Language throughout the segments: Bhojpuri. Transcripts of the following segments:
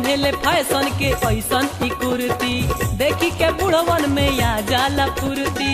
पेन्हले फैशन के ऐसन ई कुर्ती देखी के बुढ़वन में आ जाला फुर्ती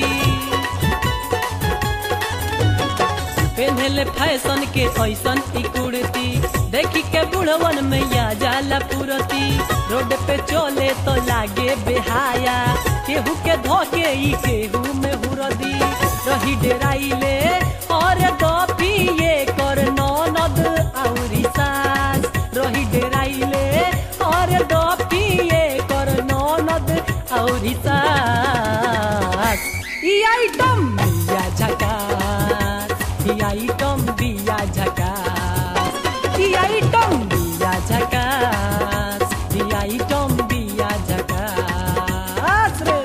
पेन्हले फैशन के ऐसन ई कुर्ती देखी के बुढ़वन में आ जाला फुर्ती रोड पे चले तो लागे बेहाया केहू के धोके ई केहू में हुरदी रही डेराइले और दो पिए कर ननद औरी सास रही डेराइले और दो पिए कर ननद औरी सास ई आइटम बिया झकास ई आइटम बिया झकास ई आइटम बिया झकास ई आइटम बिया झकास रे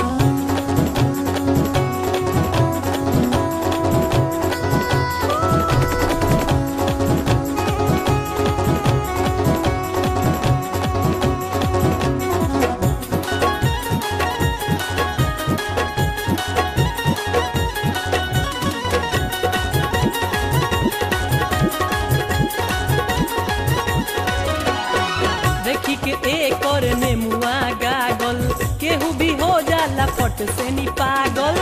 देखी के एक और नेमुआ गागल केहू भी हो जाला फट से नी पागल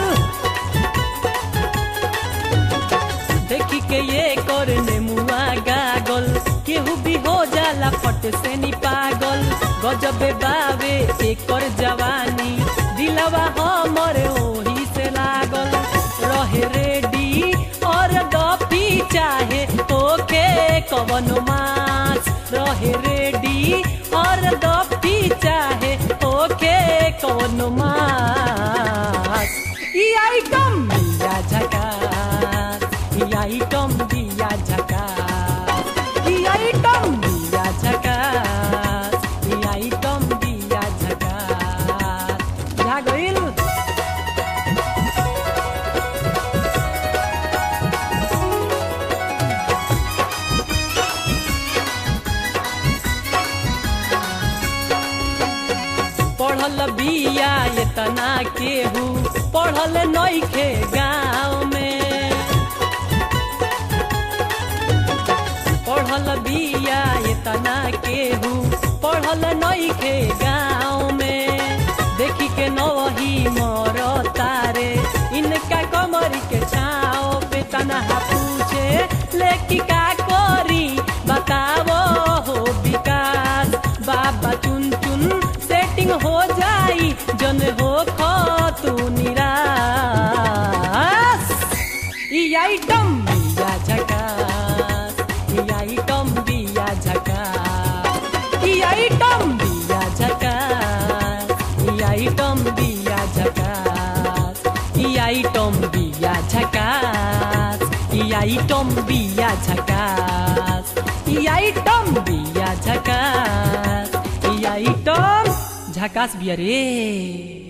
देखी के एक और नेमुआ गागल केहू भी हो जाला फट से नी पागल गजबे बावे एक और जवानी दिलवा हमर ओही से लागल रहे रेडी और दफी चाहे ओके कवन मास रहे रेडी और दफी चाहे ओके कवन मास ई आइटम बिया झकास ई आइटम बिया झकास ई आइटम बिया झकास ई आइटम बिया झकास जा गइल पढ़ल बिया एतना केहू पढ़ल नइखे गाँव में पढ़ल बिया एतना केहू पढ़ल नइखे गाँव में देखी के नवही मर तारे इनका कमर के छाओ पे तनहा पूछे लेकी का करी बतावो हो विकास बाबा चुन चुन सेटिंग हो जाई जन हो खो तू निराश ई आइटम बिया झकास ई आइटम बिया झकास ई आइटम बिया झकास ई आइटम बिया झकास ई आइटम बिया झकास ई आइटम बिया झकास ई आइटम बिया झकास ई आइटम झकास बिया रे